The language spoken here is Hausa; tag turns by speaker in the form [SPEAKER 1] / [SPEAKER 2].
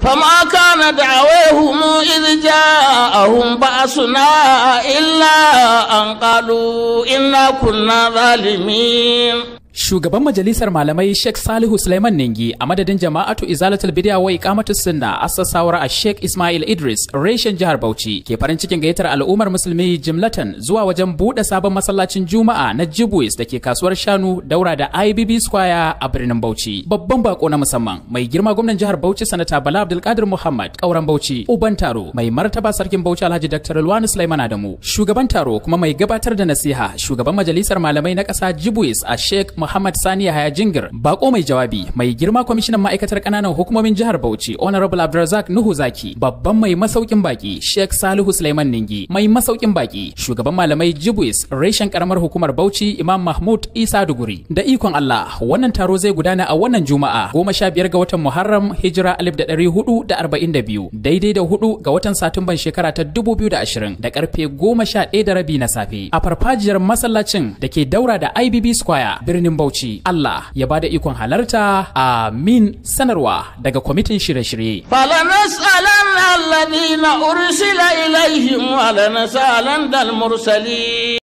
[SPEAKER 1] فما كان دعويهم إذ جاءهم بأسنا إلا أن قالوا إنا كنا ظالمين
[SPEAKER 2] Shugaban majalisar malamai Sheikh Salihu Sulaiman Ningi a madadin jama'atu Izalatul Bid'a wa Iqamatus Sunna assasawar a Sheikh Ismail Idris reshen jihar Bauchi ke farin cikin gayyatar al'ummar musulmi jimlatan zuwa wajen bude sabon masallacin Juma'a na Jibwis da ke kasuwar Shanu daura da IBB Square a birnin Bauchi. Babban bako na musamman mai girma gwamnan jihar Bauchi sanata Bala Abdulkadir Muhammad kauran Bauchi uban taro mai martaba sarkin Bauchi Alhaji Dr. Luwani Sulaiman Adamu shugaban taro kuma mai gabatar da nasiha shugaban majalisar malamai na ƙasa Jibwis a Sheikh Muhammad Sani Yahaya Jingir bako mai jawabi mai girma kwamishinan ma'aikatar kananan hukumomin jihar Bauchi Honorable Abdulrazak Nuhu Zaki babban mai masaukin baki Sheikh Salihu Sulaiman Ningi mai masaukin baki shugaban malamai Jibwis reshen karamar hukumar Bauchi Imam Mahmud Isa Duguri da ikon Allah wannan taro zai gudana a wannan Juma'a goma sha biyar ga watan Muharram Hijira alif da ɗari hudu da arba'in da biyu daidai da hudu ga watan Satumban shekara ta dubu biyu da ashirin da karfe goma sha ɗaya da rabi na safe a farfajiyar masallacin da ke daura da IBB Square birnin Bauchi. Allah ya bada ikon halarta. Amin. Sanarwa daga kwamitin shirye-shirye.
[SPEAKER 1] فلنسألن الذين أرسل إليهم ولنسألن المرسلين